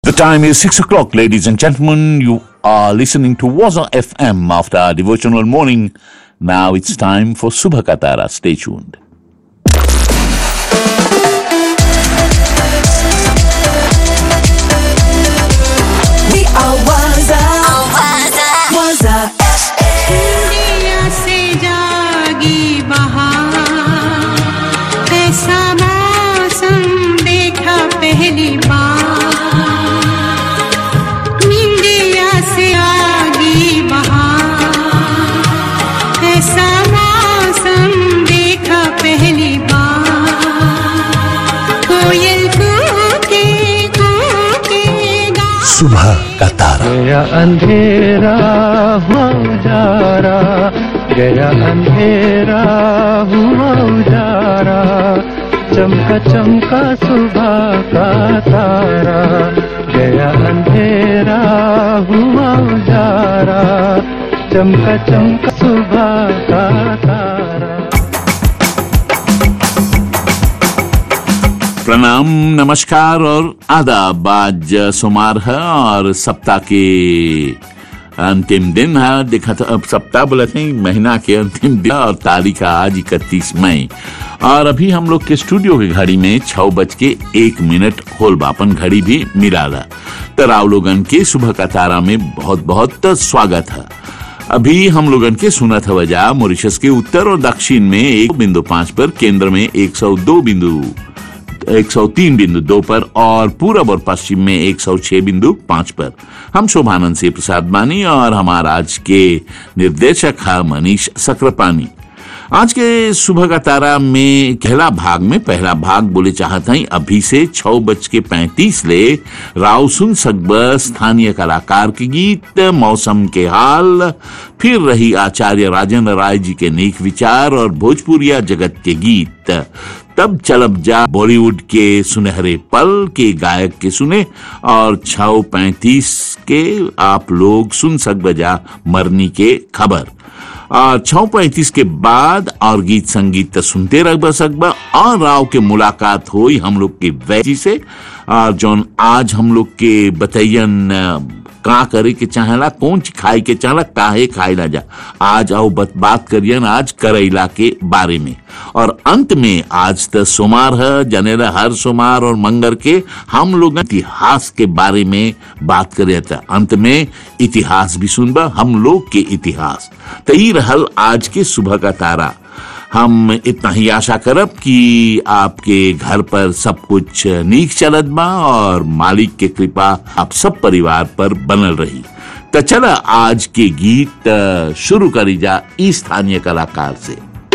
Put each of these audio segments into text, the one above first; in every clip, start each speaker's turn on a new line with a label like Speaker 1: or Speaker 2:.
Speaker 1: The time is 6 o'clock, ladies and gentlemen. You are listening to Waza FM after our devotional morning. Now it's time for Subha Katara. Stay tuned.
Speaker 2: We are Waza. Waza.
Speaker 3: दुनिया से जागी बहार ऐसा मौसम देखा पहली बार India से आगी बहार ऐसा मौसम देखा पहली बार कोयल कूके कूके गा
Speaker 1: सुबह का तारा
Speaker 4: गया अंधेरा हुआ उजारा गया अंधेरा हुआ उजारा चमका चमका सुबह का तारा गया अंधेरा हुआ उजारा चमका चमका सुबह का तारा
Speaker 1: प्रणाम नमस्कार और आदाब आज सोमवार है और सप्ताह के अंतिम दिन है देखा था अब सप्ताह बोला थे महीना के अंतिम दिन और तारीख है आज इकतीस मई और अभी हम लोग के स्टूडियो की घड़ी में छह बज के एक मिनट होल बापन घड़ी भी मिला रहा तो राव लोगन के सुबह का तारा में बहुत बहुत स्वागत है अभी हम लोगन के सुनत है वजह मॉरिशस के उत्तर और दक्षिण में एक बिंदु पांच पर केंद्र में 102 बिंदु 103 बिंदु दो पर और पूरब और पश्चिम में 106 बिंदु पांच पर हम शोभानंद से प्रसाद बानी और हमारा आज के निर्देशक है मनीष सक्रापानी आज के सुबह का तारा में पहला भाग में पहला भाग बोले चाहते हैं अभी से छह बज के पैंतीस ले राव सुन सकब स्थानीय कलाकार के गीत मौसम के हाल फिर रही आचार्य राजेंद्र राय जी के नेक विचार और भोजपुरिया जगत के गीत तब चलब जा बॉलीवुड के सुनहरे पल के गायक के सुने और छह पैंतीस के आप लोग सुन सक बजा मरनी के खबर और छह पैंतीस के बाद और गीत संगीत तो सुनते रह सकबा और राव के मुलाकात हुई हम लोग के वैजी से और जौन आज हम लोग के बतैयन का करे के चाहेला कौन चीज खाए के चाहला काहे खाए ना जा आज आओ बत, बात करियन आज करैला के बारे में और अंत में आज तो सोमार है जनेला हर सोमार और मंगर के हम लोग इतिहास के बारे में बात करे था अंत में इतिहास भी सुनबा हम लोग के इतिहास तो ही रहल आज के सुबह का तारा हम इतना ही आशा करब कि आपके घर पर सब कुछ नीक चलत बा और मालिक के कृपा आप सब परिवार पर बनल रही तो चला आज के गीत अ, शुरू करी जा ई स्थानीय कलाकार से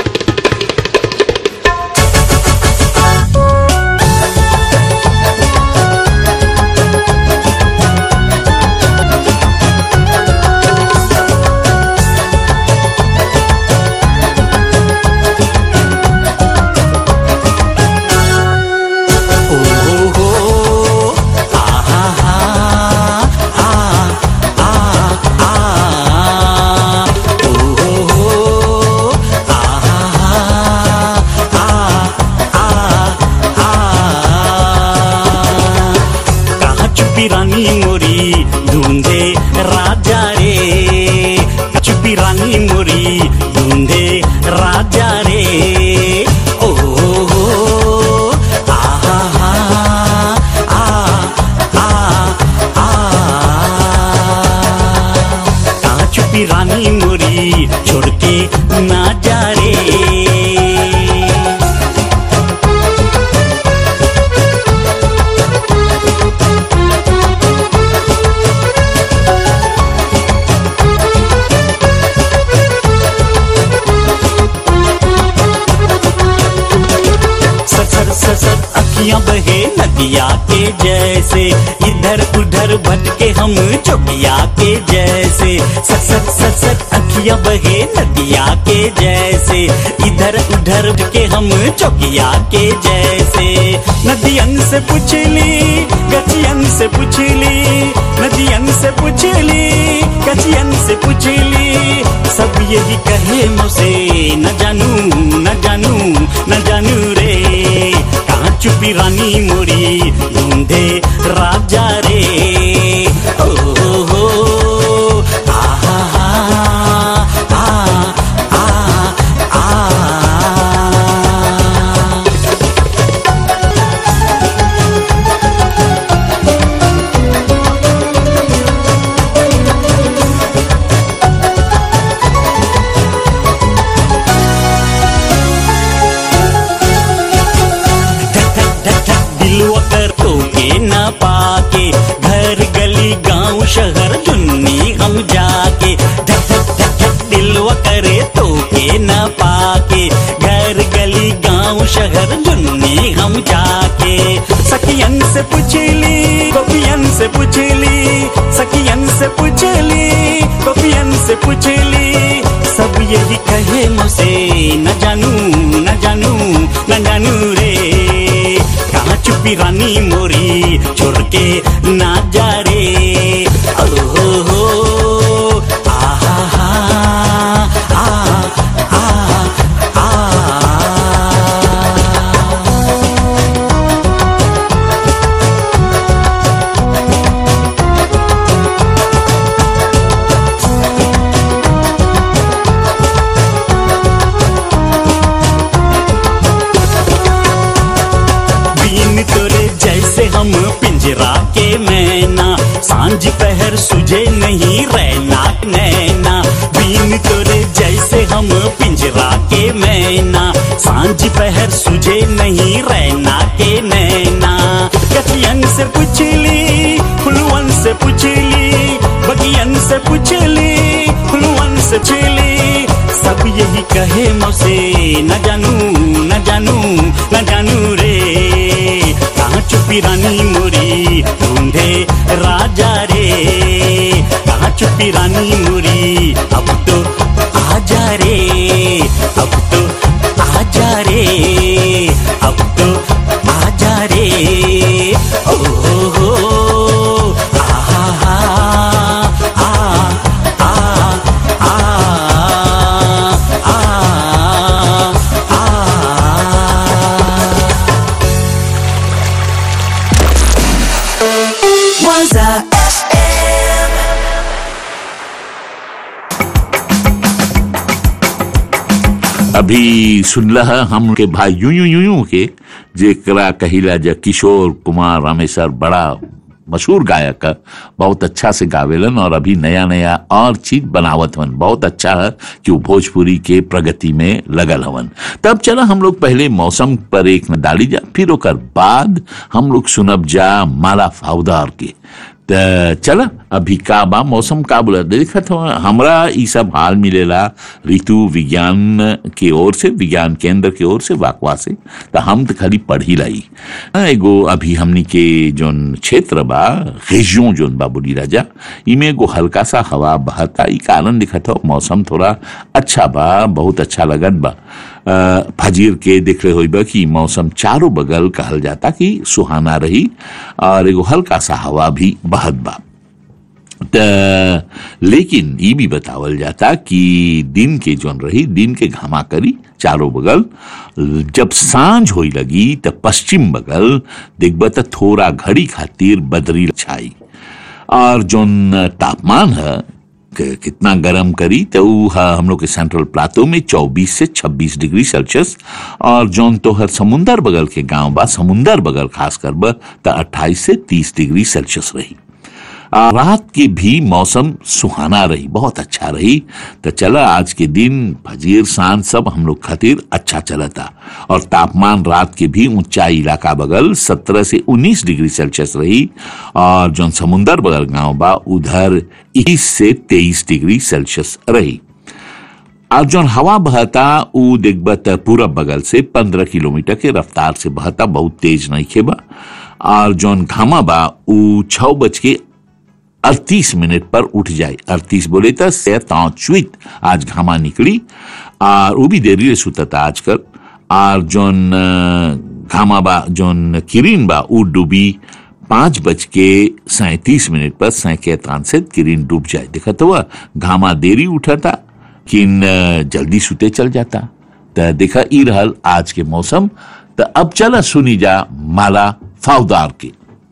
Speaker 5: कहाँ चुपी रानी मोरी ढूंढे राजा रे चुपी रानी मोरी ढूंढे राजा रे ओ हो आ हा हा आ आ आ कहाँ चुपी रानी मोरी छोड़ के ना जा रे ससर ससर अखियां बहे नदिया के जैसे इधर उधर भटके हम चौकिया के जैसे ससर ससर अखियां बहे नदिया के जैसे इधर उधर भटके हम चौकिया के जैसे नदियन से पूछली गचियन से पूछली नदियन से पूछली गचियन से पूछली सब यही कहे मुझसे न जानू न जानू न जानू रे कहाँ चुपी रानी मोरी ढूंढे राजा रे ओ हो हो आहा हा आ आ आ धक धक धक धक दिलवा कर तो के न पाके घर गली गांव शहर चुन्नी हम जाके धक धक धक धक दिलवा करे तो के न पाके घर गली गांव शहर चुन्नी हम जाके सखियन से पूछली गोपियन से पूछली सखियन से पूछली गोपियन से पूछली सब यही कहे मुझसे न जानू न जानू न जानू रे कहाँ चुपी रानी मोरी छोड़ के ना जा रे ओ हो हो आहा हा आ आ आ बीन तोरे जैसे हम पिंजरा के मैना सांझ पहर सुझे नहीं रहना नैना बीन तोरे जैसे हम पिंजरा के मैना सांझ पहर सुझे नहीं रहना के नैना कथियन से पूछली फुलवन से पूछली बगियन से पूछली फुलवन से छिली सब यही कहे मुझसे न जानू न जानू न जानू रे कहाँ चुपी रानी मोरी ढूंढे राजा रे कहाँ चुपी रानी मोरी अब तो आजा रे अब तो आजा रे अब तो आजा रे ओ हो हो आहा हा आ आ आ आ आ आ
Speaker 2: Waza FM.
Speaker 1: अभी सुनला हम के भाई यूं यूं यूं यूं के जेकरा कहिला जा किशोर कुमार रामेश्वर बड़ा मशहूर गायक है बहुत अच्छा से गावेलन और अभी नया नया और चीज बनावत हवन बहुत अच्छा है कि वो भोजपुरी के प्रगति में लगल हवन तब चला हम लोग पहले मौसम पर एक न डाली जा फिर ओकर बाद हम लोग सुनब जा माला फाउदार के त चला अभी का बा मौसम का बोला देखत हो हमरा ई सब हाल मिलेला ऋतु विज्ञान के ओर से विज्ञान केंद्र के ओर से वाकवा से तो हम तो खाली पढ़ी लाई हाँ, एगो अभी हमनी के जोन क्षेत्र बा रेजियों जोन बा बोली राजा इमे एगो हल्का सा हवा बहता ई कारण दिखत हो मौसम थोड़ा अच्छा बा बहुत अच्छा लगत बा अ, फजीर के देख रहे होइबा कि मौसम चारों बगल कहल जाता कि सुहाना रही और एगो हल्का सा हवा भी बहत बा त लेकिन ये भी बतावल जाता कि दिन के जोन रही दिन के घामा करी चारों बगल जब सांझ होई लगी त पश्चिम बगल देखब त थोड़ा घड़ी खातिर बदरी छाई और जोन तापमान है कि- कितना गर्म करी तो ऊ है हम लोग के सेंट्रल प्लाटो में 24 से 26 डिग्री सेल्सियस और जोन तो हर समुंदर बगल के गांव बा समुंदर बगल खास कर बा तो 28 से 30 डिग्री सेल्सियस रही आ, रात की भी मौसम सुहाना रही बहुत अच्छा रही तो चला आज के दिन फजीर सांझ सब हम लोग खातिर अच्छा चला था और तापमान रात के भी ऊंचाई इलाका बगल 17 से 19 डिग्री सेल्सियस रही और जो समुंदर बगल गांव बा उधर 21 से 23 डिग्री सेल्सियस रही और जौन हवा बहता ऊ देखबा त पूरब बगल से पंद्रह किलोमीटर के रफ्तार से बहता बहुत तेज नहीं खेबा और जौन घामा बा ऊ छह बज के अड़तीस मिनट पर उठ जाए अड़तीस बोले तो से चुत आज घामा निकली और वो भी देरी से सुतता आजकल और जौन अ, घामा बा जौन किरीन बा ऊ डूबी पांच बज के सैतीस मिनट पर सैके तान से किरीन डूब जाए देखा तो वह घामा देरी उठा था किन अ, जल्दी सुते चल जाता तो देखा ई रहल आज के मौसम तो अब चला सुनी जा माला फाउदार की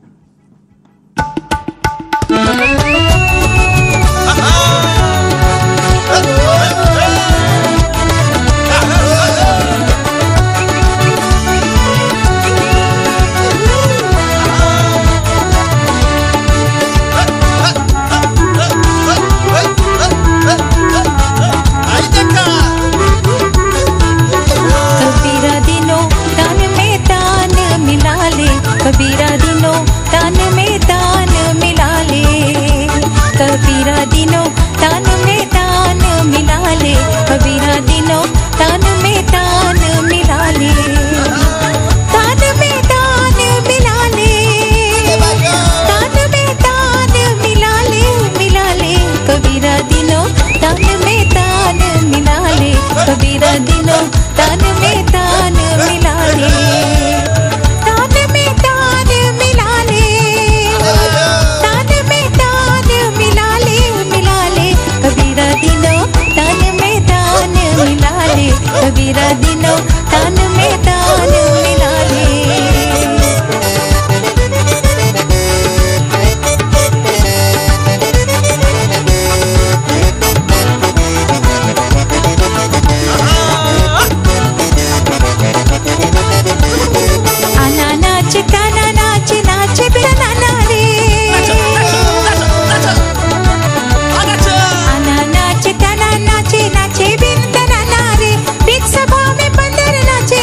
Speaker 6: कबीरा दिनों तान में तान मिला ले कबीरा दिनों तान में तान मिला ले कबीरा दिनों तान में तान मिला ले कबीरा दिनों तान में तान मिला ले तान में तान मिला ले तान में तान मिला ले मिला ले कबीरा दिनों तान में तान मिला ले कबीरा दिनों तान में तान मिला ले तान में तान मिला ले तान में तान मिला ले मिला ले कबीरा दिनों तान में तान मिला ले कबीरा दिनों तान में तान मिला ले आना नाच काना नाच नाच बिना नाना रे आना नाच काना नाचे नाचे बिन नाना रे बीच सभा में बंदर नाचे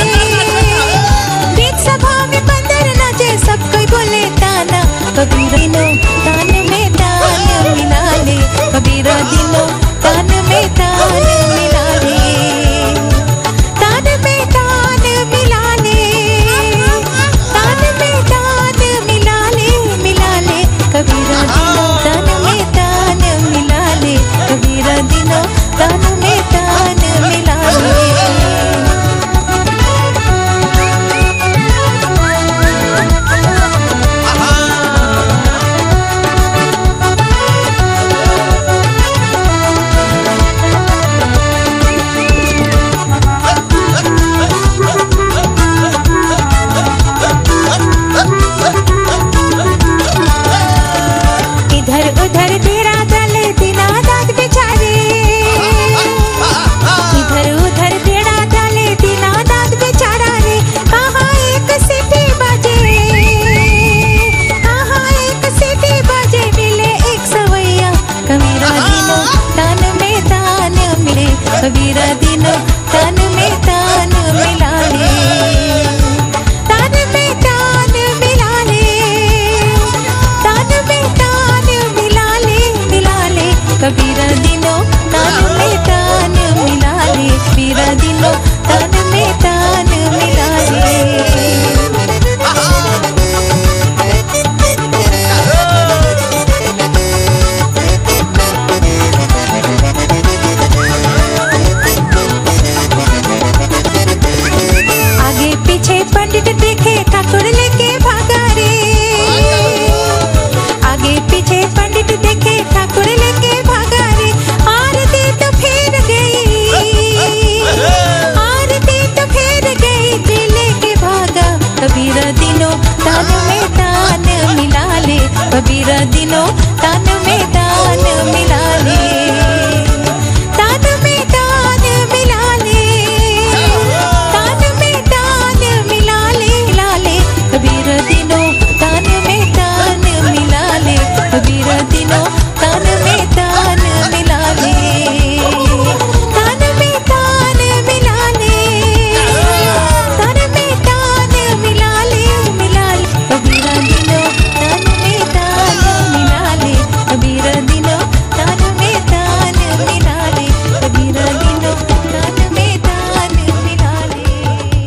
Speaker 6: बीच सभा में बंदर नाचे सब कोई बोले ताना कबीर दिनों तान में तान मिला ले कबीर दिनों तान में तान मिला ले तान में तान मिला ले तान में तान मिला ले मिला ले कबीरा दिनों तान में तान मिला ले कबीरा दिनों तान में तान मिला ले इधर उधर तेरा दल दिना दाद बेचारे इधर उधर तेरा दल दिना दाद बेचारा रे कहाँ एक सीटी बजे कहाँ एक सीटी बजे मिले एक सवैया कबीरा दिनों तान में तान मिले कबीरा दिनों तान में तान मिला ले तान में तान मिला ले तान में तान मिला ले मिला ले कबीरा दिनों तान में तान मिला ले कबीरा दिनों तान में तान मिला ले आगे पीछे पंडित देखे ठाकुर लेके भागा रे आगे पीछे पंडित देखे ठाकुर लेके भागा रे आरती तो फेर गई आरती तो फेर गई जी लेके भागा कबीरा दिनों तान में तान मिला ले कबीरा दिनों तान में तान मिला ले तान में तान मिला ले तान में तान मिला ले मिला ले कबीर दिनों तान में तान मिला ले कबीर दिनों तान में तान मिला ले तान में तान मिला ले तान में तान मिला ले मिला ले कबीर दिनों तान में तान मिला ले कबीर दिनों तान में तान मिला ले कबीर दिनों तान में तान मिला ले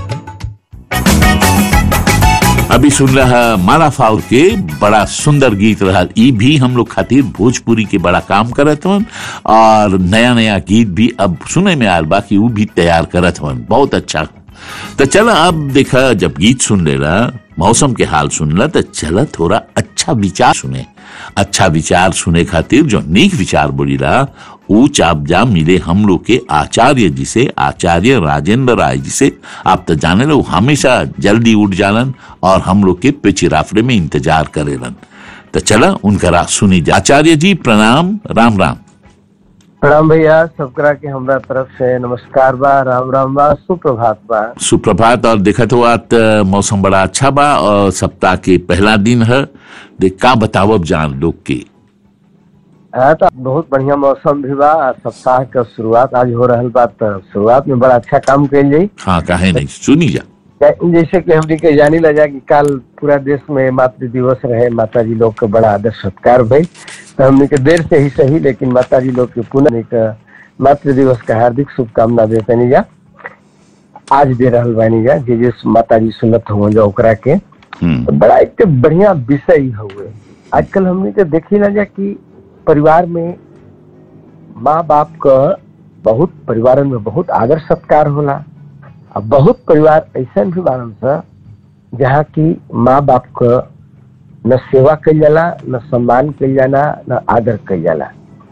Speaker 1: अभी सुन रहा माला फाउल के बड़ा सुंदर गीत रहा ई भी हम लोग खातिर भोजपुरी के बड़ा काम करत हवन और नया नया गीत भी अब सुने में आल बा कि वो भी तैयार करत हवन बहुत अच्छा तो चला अब देखा जब गीत सुन लेला मौसम के हाल सुनला तो चला थोड़ा अच्छा विचार सुने अच्छा विचार सुने खातिर जो नीक विचार बोलीला ऊ चापजा मिले हम लोग के आचार्य जी से आचार्य राजेंद्र राय जी से आप तो जाने लो हमेशा जल्दी उठ जालन और हम लोग के पिचिराफरे में इंतजार करेलन तो चला उनका रात सुनी जा आचार्य जी प्रणाम राम राम
Speaker 7: प्रणाम भैया सबकरा के हमरा तरफ से नमस्कार बा राम राम बा सुप्रभात बा
Speaker 1: सुप्रभात और देखत हुआ त मौसम बड़ा अच्छा बा और सप्ताह के पहला दिन है देख का बतावब जान लोग के
Speaker 7: हाँ तो बहुत बढ़िया मौसम भी बा आ सप्ताह के शुरुआत आज हो रहल बा तो शुरुआत में बड़ा अच्छा काम कइल जाई
Speaker 1: हाँ काहे नहीं सुनी जा
Speaker 7: कै- जैसे कि हमनी के जानी ला जा कि कल पूरा देश में मातृ दिवस रहे माता जी लोग के बड़ा आदर सत्कार भई तो हमनी के देर से ही सही लेकिन माता जी लोग के पुनः एक मातृ दिवस का हार्दिक शुभकामना देते जा आज दे रहल बानी जा जे जे माता जी सुनत हो जा ओकरा के
Speaker 1: हम्म
Speaker 7: तो बड़ा एक बढ़िया विषय हुए आजकल हमने तो देखी ना जा कि परिवार में माँ बाप का बहुत परिवार में बहुत आदर सत्कार होला और बहुत परिवार ऐसा भी बारन सा जहाँ की माँ बाप का न सेवा कल जाला न सम्मान कल जाला न आदर कल जाला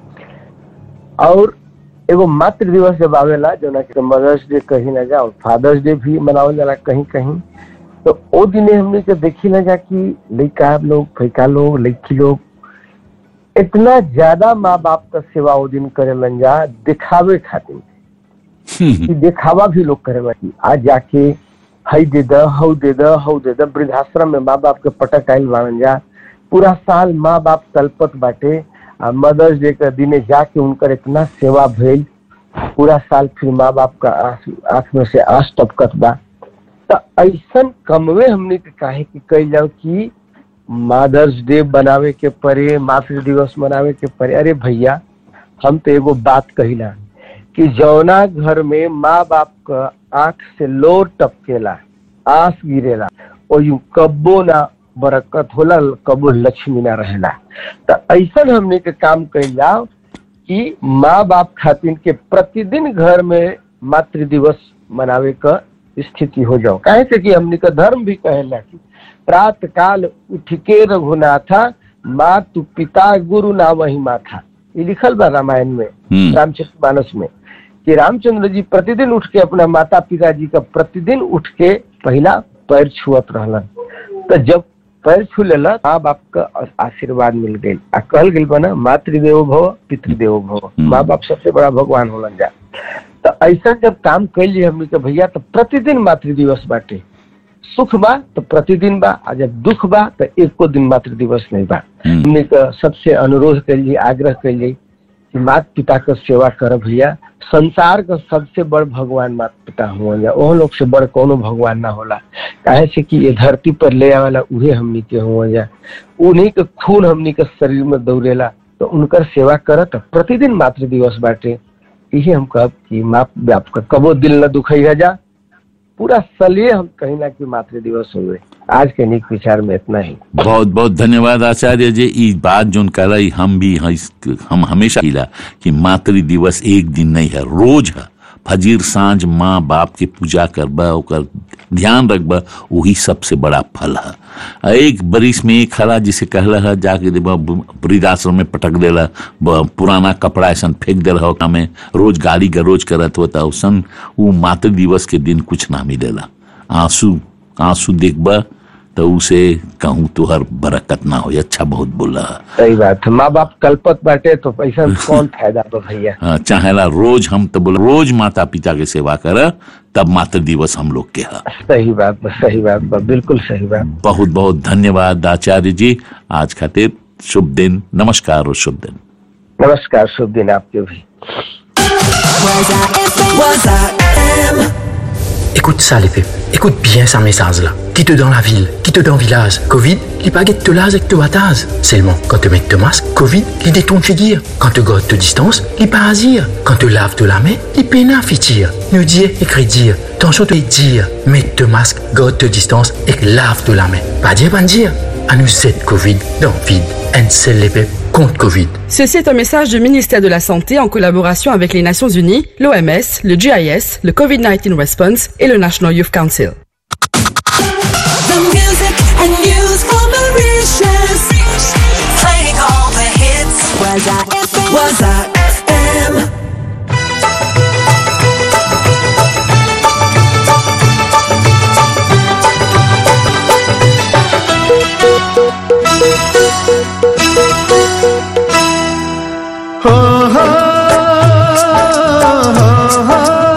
Speaker 7: और एगो मातृ दिवस जब आवेला जो ना कि मदर्स डे कहीं ना जा और फादर्स डे भी मनावल जाला कहीं कहीं तो ओ दिने हमने के देखी ना जा कि लड़का लोग फैका लोग लड़की लोग इतना ज्यादा माँ बाप का सेवा ओ दिन करेलन जा दिखावे खातिर कि दिखावा भी लोग करेला कि आज जाके हई दे द हऊ दे द हऊ दे द वृद्धाश्रम में माँ बाप के पटक आयल बाड़न जा पूरा साल माँ बाप तलपत बाटे आ मदर्स डे के दिने जाके उनकर इतना सेवा भइल पूरा साल फिर माँ बाप का आंख आंख में से आंस टपकत बा तो ऐसन कमवे हमने के काहे कि कही जाओ कि मदर्स डे बनावे के परे मातृ दिवस मनावे के परे अरे भैया हम तो एगो बात कहिला कि जौना घर में माँ बाप का आंख से लोर टपकेला आंस गिरेला और यूं कब्बो ना बरकत होला कबो लक्ष्मी ना रहेला तो ऐसा हमने के काम कइल जाओ कि माँ बाप खातिर के प्रतिदिन घर में मातृ दिवस मनावे का स्थिति हो जाओ काहे से कि हमने का धर्म भी कहेला कि प्रात काल उठ के रघुनाथा मातु पिता गुरु ना वही माथा ये लिखल बा रामायण में
Speaker 1: हम्म।
Speaker 7: रामचरित मानस में कि रामचंद्र जी प्रतिदिन उठ के अपना माता पिता जी का प्रतिदिन उठ के पहला पैर छुअत रहलन तो जब पैर छू लेला माँ बाप का आशीर्वाद मिल गई आ कहल गई बना मातृदेवो भव पितृदेवो भव माँ बाप सबसे बड़ा भगवान होलन जा तो ऐसा जब काम कैल जी हमने के भैया तो प्रतिदिन मातृ दिवस बाटे सुख बा तो प्रतिदिन बा आ जब दुख बा तो एको दिन मातृ दिवस नहीं बा
Speaker 1: हम्म।
Speaker 7: हमने का सबसे अनुरोध करिए आग्रह करिए कि माता पिता का सेवा कर भैया संसार का सबसे बड़ भगवान माता पिता हुआ जा ओह लोग से बड़ कोनो भगवान ना होला काहे से कि ये धरती पर ले आवेला उहे हमनी के हुआ जा उन्हीं के खून हमनी के शरीर में दौड़ेला तो उनकर सेवा करत प्रतिदिन मातृ दिवस बाटे यही हम कहब कि माँ बाप का कबो दिल न दुखैया जा पूरा सलिए हम कहीं ना कि मातृ दिवस हुए आज के निक विचार में इतना ही
Speaker 1: बहुत बहुत धन्यवाद आचार्य जी ई बात जोन कला हम भी हई- हम हमेशा किला कि मातृ दिवस एक दिन नहीं है रोज है फजीर सांझ माँ बाप के पूजा करबा ओकर ध्यान रखबा वही सबसे बड़ा फल है एक बरिस में एक हला जिसे कहला है जाके देबा वृद्धाश्रम में पटक देला ब- पुराना कपड़ा ऐसा फेंक दे रहा में रोज गाली गरोज करत होता उसन वो मातृ दिवस के दिन कुछ ना मिलेला आंसू आंसू देखबा तो उसे कहूँ तुहर बरकत ना हो अच्छा बहुत बोला है
Speaker 7: सही बात है माँ बाप कल्पत बाटे तो पैसा में कौन फायदा बा भैया
Speaker 1: हाँ, चाहेला रोज हम तो बोल रोज माता पिता के सेवा कर तब मातृ दिवस हम लोग के है
Speaker 7: सही बात बा सही बात बा बिल्कुल सही बात
Speaker 1: बहुत बहुत धन्यवाद आचार्य जी आज खातिर शुभ दिन नमस्कार और शुभ दिन
Speaker 7: नमस्कार शुभ दिन आपके भी
Speaker 2: Waza FM.
Speaker 8: Écoute ça, l'épée. Écoute bien ça message là. Qui te dans la ville, qui te dans village. Covid, les baguettes te lase et te batase. Seulement, quand te mets te masque, Covid, les détourne fait dire. Quand te gote te distance, les parasire. Quand te lave te la main, les pénins fait tire. Ne dire, écrit dire. Tension te dire. Mets te masque, gote te distance et lave te la main. Pas dire, pas dire. À nous cette Covid dans vide. Un seul l'épée contre Covid.
Speaker 9: Ceci est un message du ministère de la Santé en collaboration avec les Nations Unies, l'OMS, le GIS, le COVID-19 Response et le National Youth Council.
Speaker 2: The music and news for Mauritius. Playing Waza FM. Waza FM.
Speaker 4: हो हो हो हो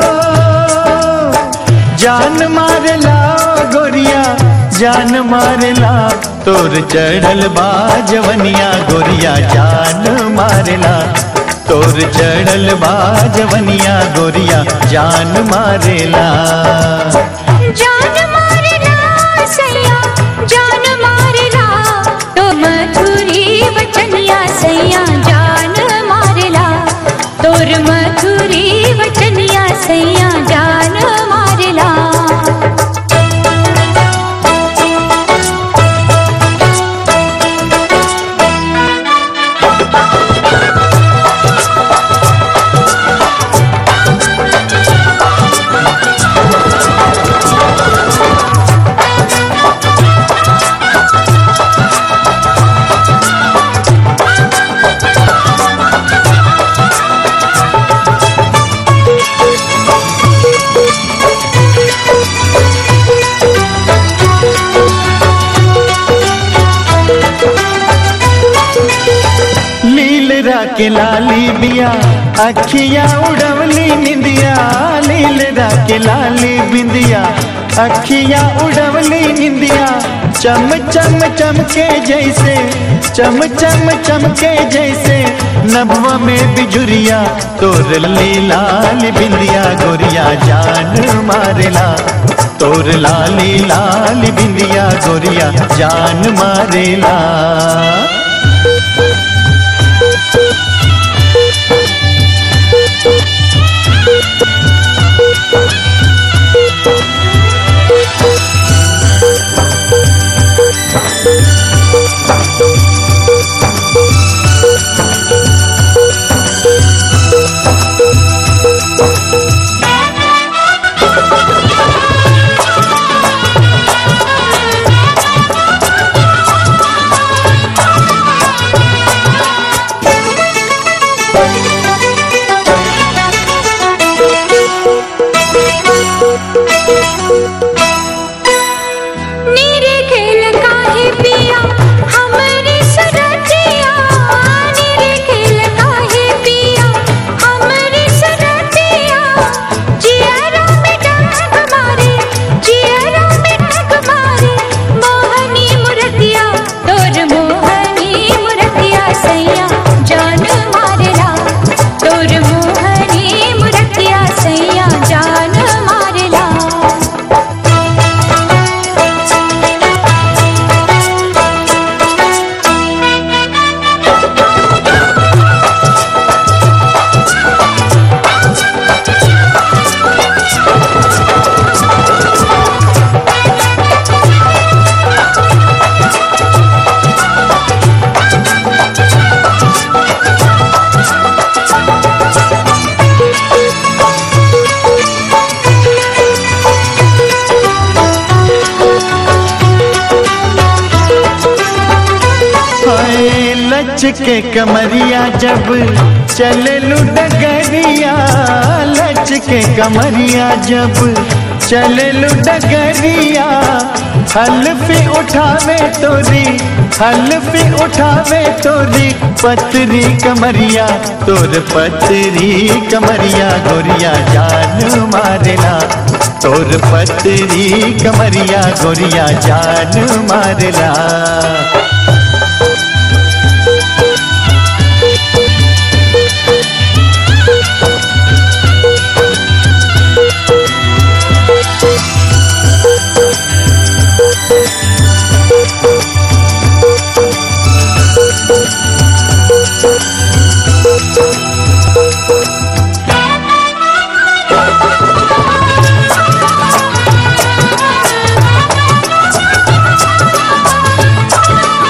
Speaker 4: जान मारला गोरिया जान मारला तोर चढ़ल बा जवनिया गोरिया जान मारला तोर चढ़ल बा जवनिया गोरिया जान मारेला
Speaker 6: जान मारला सैया जान मारला तो मथुरी वचनिया सैया जान मारला तोर मथुरी वचनिया सैया जान मारला
Speaker 4: लील राके लाली बिया अखियां उड़वली निंदिया लील राके लाली बिंदिया अखियां उड़वली निंदिया चम चम चमके जैसे चम चम चमके जैसे नभवा में बिजुरिया तोर ली लाल बिंदिया गोरिया जान मारेला तोर लाली लाल बिंदिया गोरिया जान मारेला
Speaker 6: नीरे खेल काहे पिया हमरे सरतिया नीरे खेल काहे पिया हमरे सरतिया जियरा में डग मारे जियरा में डग मारे मोहनी मुरतिया तोर मोहनी मुरतिया सैया जान मारला तोर मोहनी मुरतिया सैया जान मारला
Speaker 4: हाय लच के कमरिया जब चले डगरिया लच के कमरिया जब चले डगरिया हल्फी उठावे तोरी हल्फी उठावे तोरी पतरी कमरिया तोर पतरी कमरिया गोरिया जान मारेला तोर पतरी कमरिया गोरिया जान मारेला
Speaker 6: Thank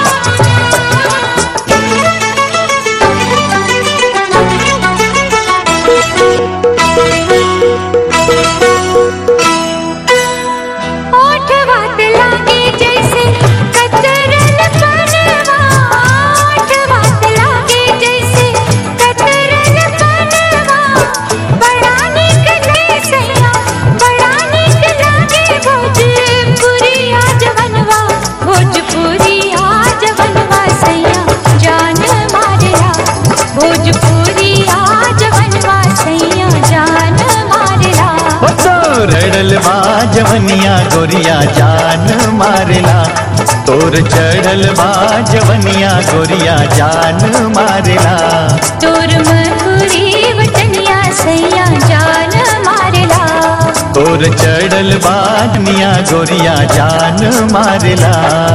Speaker 4: जवनिया गोरिया जान मारेला तोर चढ़ल बा जवनिया गोरिया जान मारेला
Speaker 6: तोर मधुरी वटनिया सैया जान मारेला
Speaker 4: तोर चढ़ल बा जवनिया गोरिया जान मारेला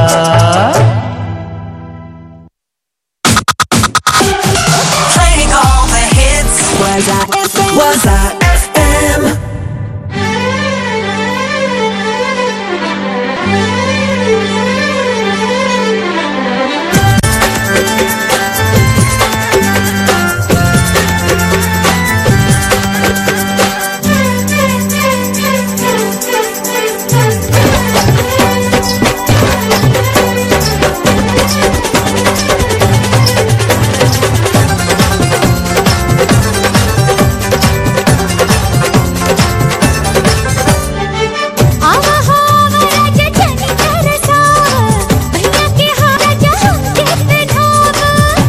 Speaker 2: Playing all the hits. Was I FM? Was I FM?
Speaker 6: आवा हावा राजा जनी तरसावा भैया के हारा जहाँ के पिन्हावा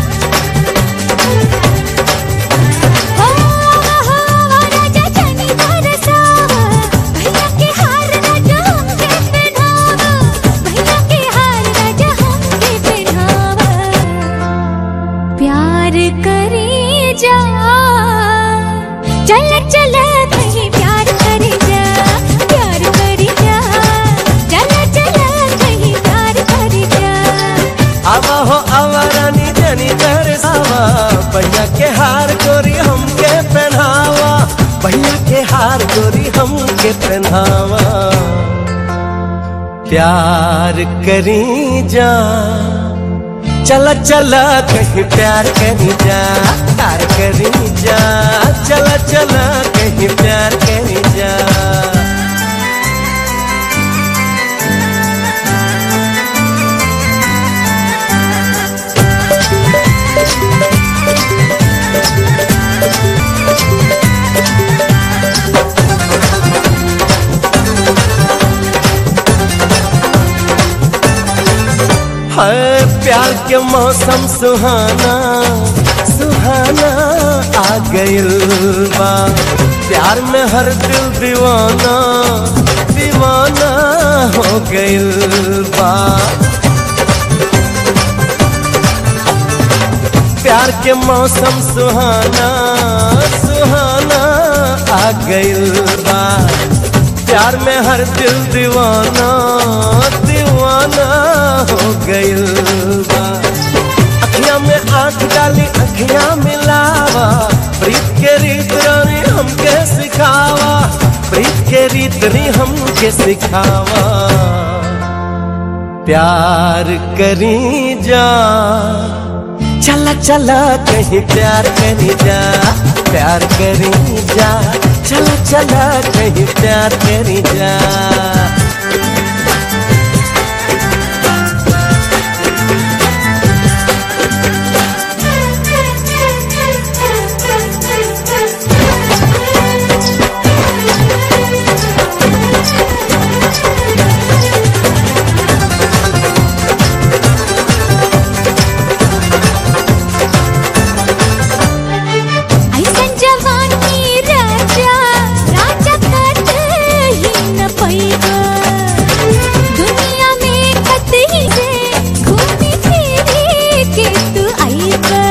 Speaker 6: हो आवा हावा राजा जनी तरसावा भैया के हार राजा हम के पिन्हावा भैया के हार राजा हम के पिन्हावा प्यार करे जा चल चल कहीं प्यार करे जा प्यार करे जा चल चल कहीं प्यार करे जा
Speaker 10: आवा हो आवा रानी जनी तरसावा भैया के हार गोरी हमके पहनावा भैया के हार गोरी हमके पहनावा प्यार करी जा चला चला कहीं प्यार करी जा प्यार करी जा चला चला कहीं प्यार करी जा है प्यार के मौसम सुहाना सुहाना आ गइल बा प्यार में हर दिल दीवाना दीवाना हो गइल बा प्यार के मौसम सुहाना सुहाना आ गइल बा प्यार में हर दिल दीवाना दीवाना हो गइल बा अखियां में आंख डाली अखियां मिलावा प्रीत के रीत रानी हमके सिखावा प्रीत के रीत नी हमके सिखावा प्यार करी जा चला चला कहीं प्यार करी जा प्यार करी जा चला चला कहीं प्यार करी जा
Speaker 6: ऐसन जवानी राजा राजा कत ही न पैगा दुनिया में कतही से घूमी फिरी के तू आईबा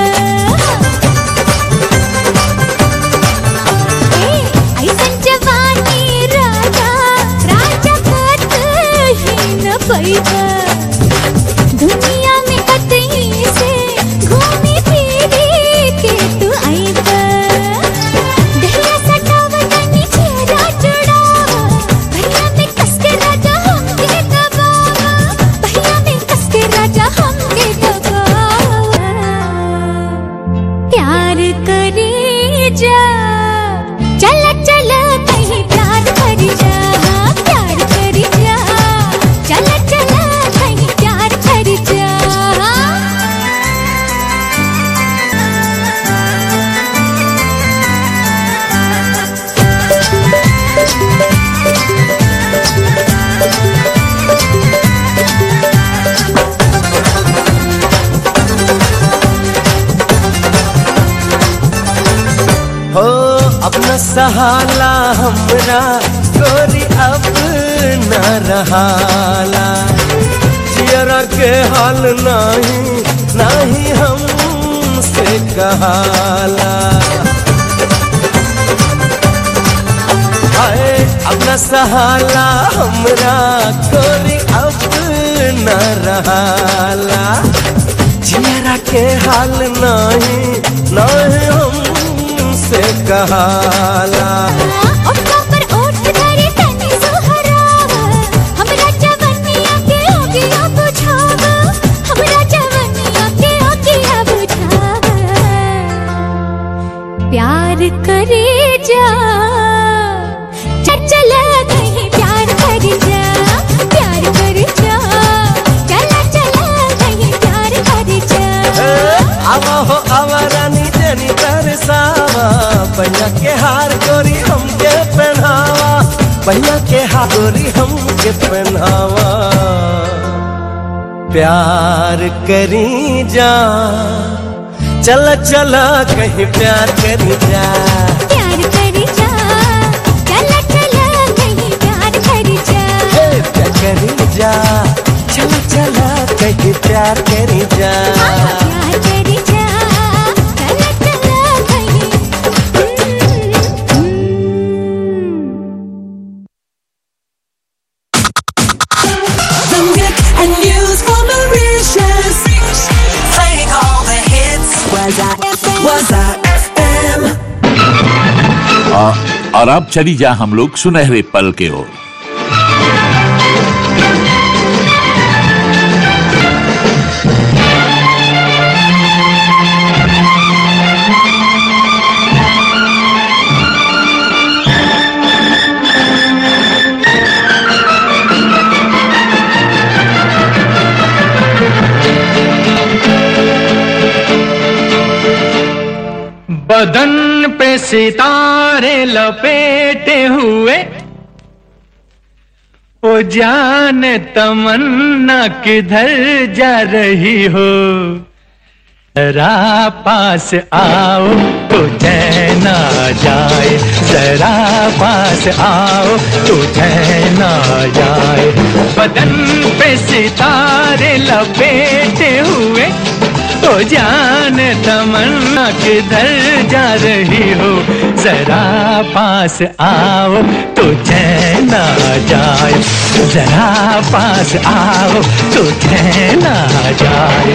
Speaker 6: ए ऐसन जवानी राजा राजा कत ही न पैगा दुनिया में कतही से घूमी फिरी के तू आईबा दहिया सटावा तनी चेहरा चढ़ावा भैया में कस के राजा हमके दबावा भैया में कस के राजा हमके दबावा प्यार करे जा चला चला कहीं प्यार कर जा प्यार कर जा चला चला कहीं प्यार कर जा
Speaker 10: हो अपना सहाला हमरा गोरी अब न रहाला जियरा के हाल नहीं नहीं हमसे कहाला हाय अब न सहाला हमरा कोरी अब न रहाला जियरा के हाल नहीं नहीं हमसे कहाला
Speaker 6: ओठा पर ओठ धरे तनी सुहरावा हमरा जवनिया के ओगिया बुझावा हमरा जवनिया के ओगिया बुझावा प्यार करे जा चल चला कहीं प्यार कर जा प्यार कर जा चला चला कहीं प्यार कर जा
Speaker 10: आवा हो आवा रानी जनी तरसावा भैया के हार गोरी हमके पहनावा भैया के हार गोरी हमके पहनावा प्यार करी जा चल चला कहीं प्यार करी जा
Speaker 6: प्यार कर जा चला चला कहीं प्यार कर जा
Speaker 10: हे, प्यार करी जा चल चला कहीं प्यार करी जा
Speaker 6: प्यार कर जा चला चला कहीं
Speaker 2: The Nick and News for Mauritius. Playing all the hits. Was I FM? Was I FM?
Speaker 1: और, और अब चली जा हम लोग सुनहरे पल के ओर
Speaker 4: बदन पे सितारे लपेटे हुए ओ जान तमन्ना किधर जा रही हो जरा पास आओ तो चैन आ जाए जरा पास आओ तो चैन आ जाए बदन पे सितारे लपेटे हुए तो जान तमन्ना किधर जा रही हो जरा पास आओ तो चैन आ जाए जरा पास आओ तो चैन आ जाए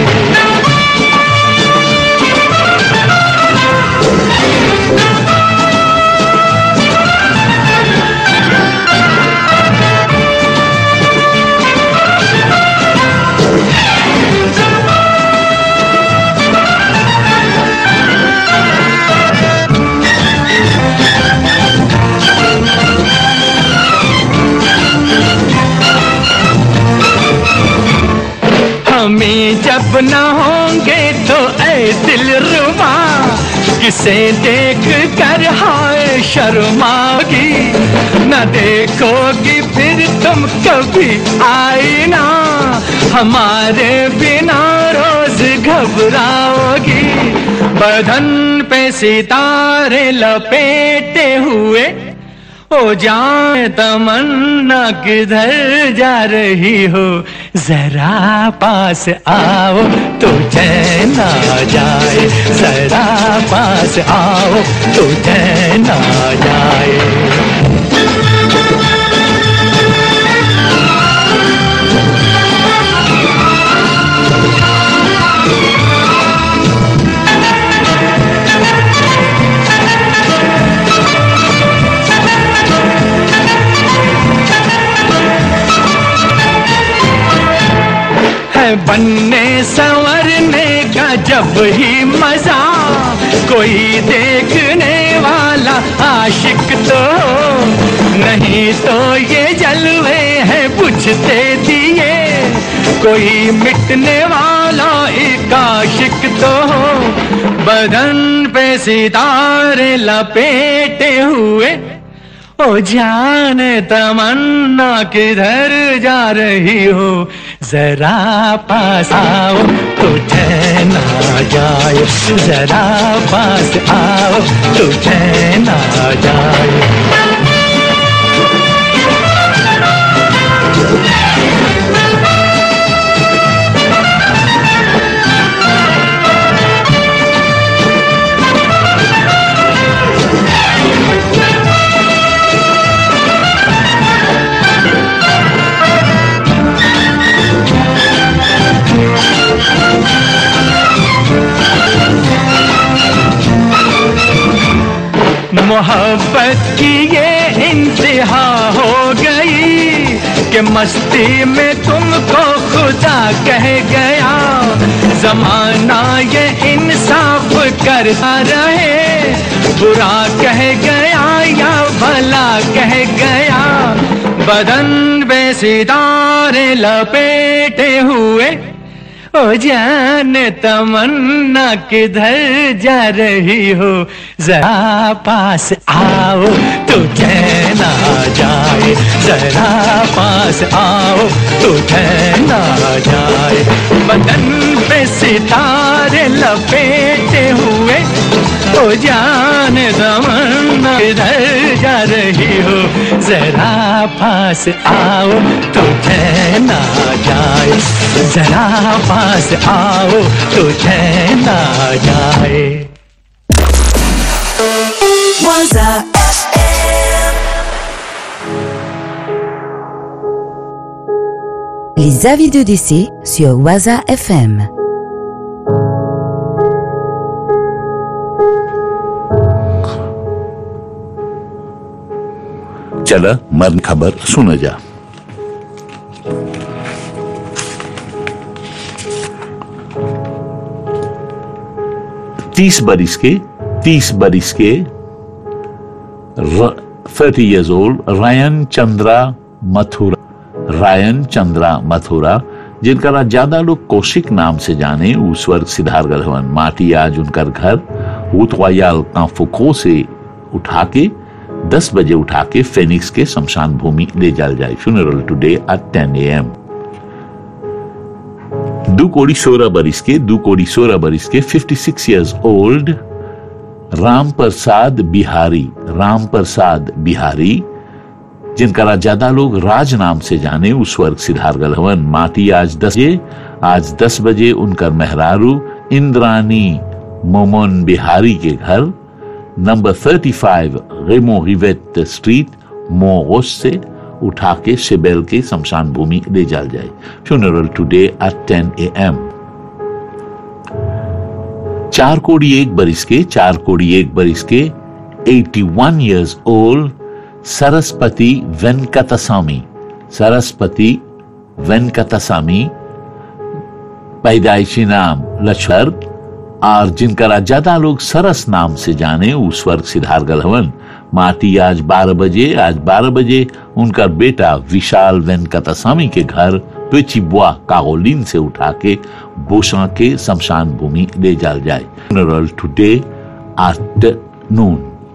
Speaker 4: हमें जब न होंगे तो ऐ दिल रुमा किसे देख कर हाय शर्माओगी न देखोगी फिर तुम कभी आई ना हमारे बिना रोज घबराओगी बदन पे सितारे लपेटे हुए ओ जाए तमन्ना किधर जा रही हो जरा पास आओ तो चैन आ जाए जरा पास आओ तो चैन आ जाए है बनने संवरने का जब ही मजा कोई देखने वाला आशिक तो हो। नहीं तो ये जलवे हैं बुझते दिए कोई मिटने वाला एक आशिक तो हो बदन पे सितारे लपेटे हुए ओ जान तमन्ना किधर जा रही हो जरा पास आओ तो चैन आ जाए जरा पास आओ तो चैन आ जाए मोहब्बत की ये इंतहा हो गई कि मस्ती में तुमको खुदा कह गया जमाना ये इंसाफ करता रहे बुरा कह गया या भला कह गया बदन में सितारे लपेटे हुए ओ जान तमन्ना किधर जा रही हो जरा पास आओ तो चैन आ जाए जरा पास आओ तो चैन आ जाए बदन पे सितारे लपेटे हुए ओ जान तमन्ना किधर जा रही हो जरा पास आओ तो चैन आ जाए जरा पास आओ तो चैन आ जाए
Speaker 2: Waza
Speaker 11: Les avis de décès sur Waza FM.
Speaker 1: चला मर्न खबर सुना जा तीस बरिस के तीस बरिस के थर्टी इयर्स ओल्ड रायन चंद्रा मथुरा रायन चंद्रा मथुरा जिनका ज्यादा लोग कौशिक नाम से जाने उस स्वर्ग सिद्धार्थ हवन माटी आज उनका घर उतवायाल कांफुको से उठा के दस बजे उठा के फेनिक्स के शमशान भूमि ले जाल जाए फ्यूनरल टुडे एट टेन ए एम दो कोड़ी सोलह बरिस के दो कोड़ी सोलह बरिस के fifty six years old Ram Prasad Bihari Ram Prasad Bihari जिनका ज्यादा लोग राज नाम से जाने उस स्वर्ग सिद्धार्थ हवन माटी आज दस बजे आज दस बजे उनका मेहरारू इंद्रानी मोमन बिहारी के घर नंबर 35 रेमो रिवेट स्ट्रीट मोगोस से उठा के शिबेल के शमशान भूमि ले जाल जाए funeral today at 10 A M चार कोड़ी एक बरिस के चार कोड़ी एक बरिस के 81 इयर्स ओल्ड सरस्वती वेंकटसामी सरस्वती वेंकटसामी पैदाइशी नाम लक्ष्मण और जिनका ज्यादा लोग सरस नाम से जाने उस स्वर्ग सिद्धार्थ हवन माटी आज 12 बजे आज 12 बजे उनका बेटा विशाल वेंकटस्वामी के घर पेचिबुआ कागोलिन से उठा के बोसा के शमशान भूमि ले जाल जाए फ्यूनरल टुडे आफ्टरनून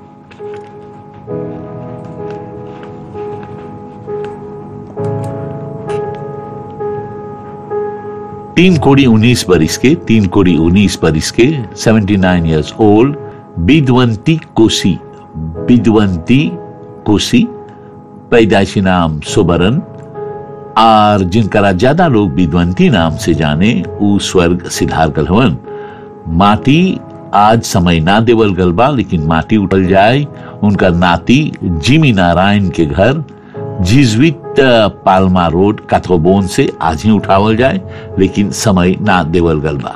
Speaker 1: तीन कोड़ी उन्नीस बरिस के तीन कोड़ी उन्नीस बरिस के seventy nine years old Bidwanti Kosi Bidwanti Kosi पैदाइशी नाम सुबरन और जिनका ज्यादा लोग बिदवंती नाम से जाने उ स्वर्ग सिद्धार्थ हवन माटी आज समय ना देवल गलबा लेकिन माटी उठल जाए उनका नाती जिमी नारायण के घर जिजवित पालमा रोड काथोबोन से आज ही उठावल जाए लेकिन समय ना देवल गलबा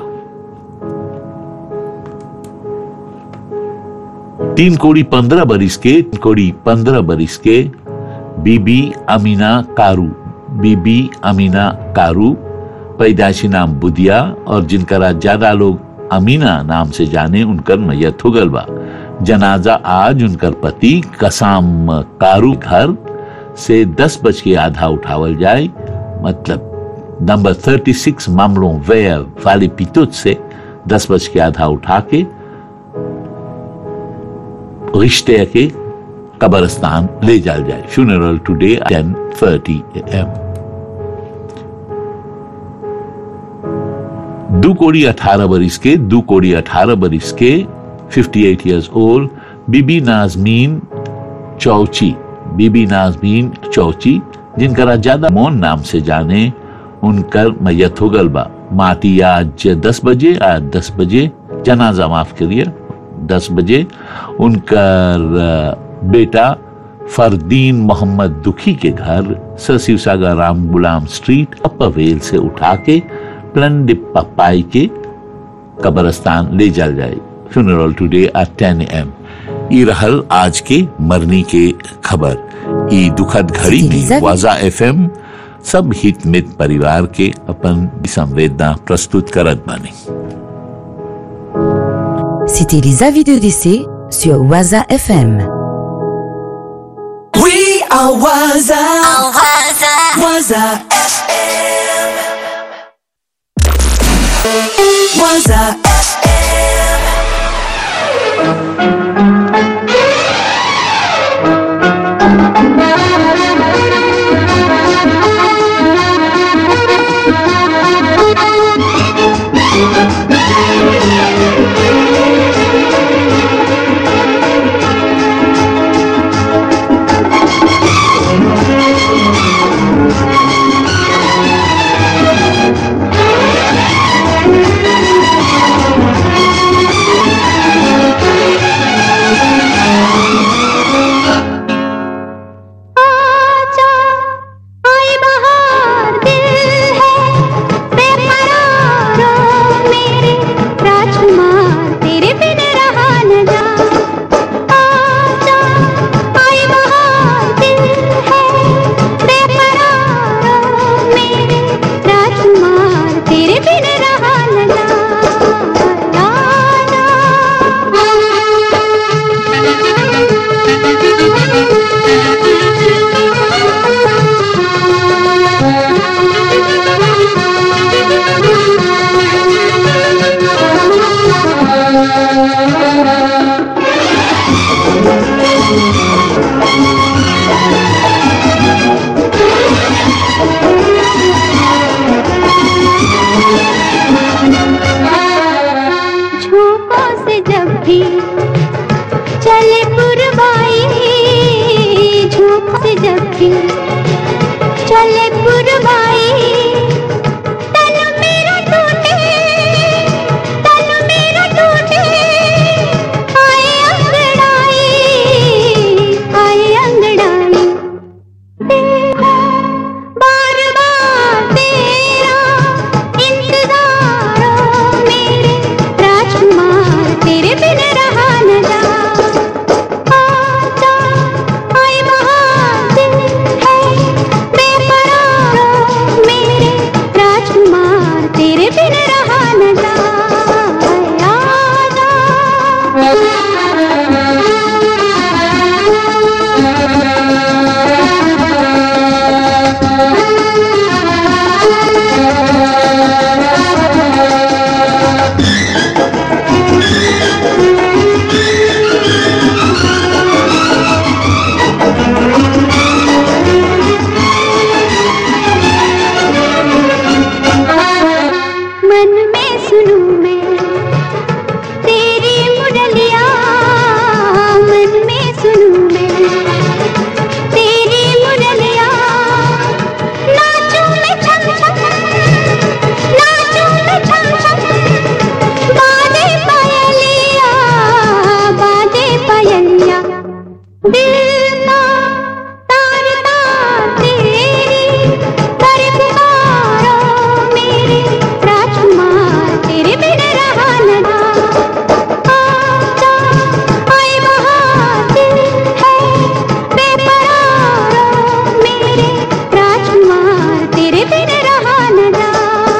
Speaker 1: तीन कोड़ी पंद्रह बरिस के तीन कोड़ी पंद्रह बरिस के बीबी अमीना कारू बीबी अमीना कारू पैदाइशी नाम बुदिया और जिनका ज्यादा लोग अमीना नाम से जाने उनकर मैयत हो गलबा जनाजा आज उनकर पति कसाम कारू घर से दस बज के आधा उठावल जाए मतलब नंबर थर्टी सिक्स मामलों वे वाले पितुत से दस बज के आधा उठा के रिश्ते के कब्रस्तान ले जाल जाए funeral today ten thirty M दो कोड़ी अठारह बरिस के दो कोड़ी अठारह बरिस के 58 एट ईयर्स ओल्ड बीबी नाजमीन चौची बीबी नाजमीन चौची जिनका ज्यादा मौन नाम से जाने उनकर मैयत हो गल बा माटी आज दस बजे आज दस बजे जनाजा माफ करिए दस बजे उनकर अ, बेटा फरदीन मोहम्मद दुखी के घर सर शिवसागर राम गुलाम स्ट्रीट अपवेल से उठा के प्लंडिप पपाई के कब्रस्तान ले जाल जाए funeral today at 10 M E रहल आज के मरनी के खबर ई दुखद घड़ी में वाजा एफएम सब हित मित परिवार के अपन संवेदना प्रस्तुत करत बानी
Speaker 11: C'était les avis de décès sur Waza FM.
Speaker 2: We are Waza. Waza FM. Waza FM.
Speaker 6: आजा आई बहार दिल है बेकरार मेरे राजकुमार तेरे बिन रहा न जा आजा आई बहार दिल है बेकरार मेरे राजकुमार तेरे बिन रहा न जा झोंकों से जब भी चले पुरवाई झोंकों से जब भी चले पुरवाई तन मेरा टूटे तन मेरा टूटे आए अंगड़ाई आए अंगड़ाई देखो बार बार तेरा इंतजार ओ मेरे राजकुमार तेरे बिन रहा न जा आजा आई बहार दिल है बेकरार ओ मेरे राजकुमार तेरे बिन रहा न जा मन में सुनूं मैं तेरी मुरलिया मन में सुनूं मैं तेरी मुरलिया नाचूं मैं छम छम नाचूं मैं छम छम बाजे पायलिया बाजे पायलिया दिल का तार तार तेरी कर पुकारो मेरे राजकुमार तेरे बिन रहा न जा आजा आई बहार दिल है बेकरार ओ मेरे राजकुमार तेरे बिन रहा न जा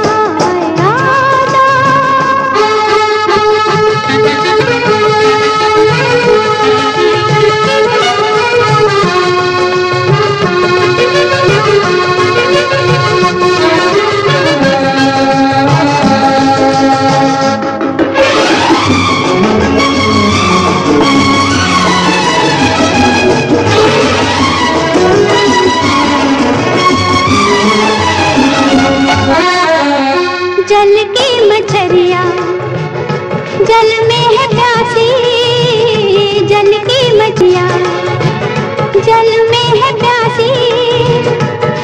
Speaker 6: जल की मछरिया जल में है प्यासी जल की मछिया जल में है प्यासी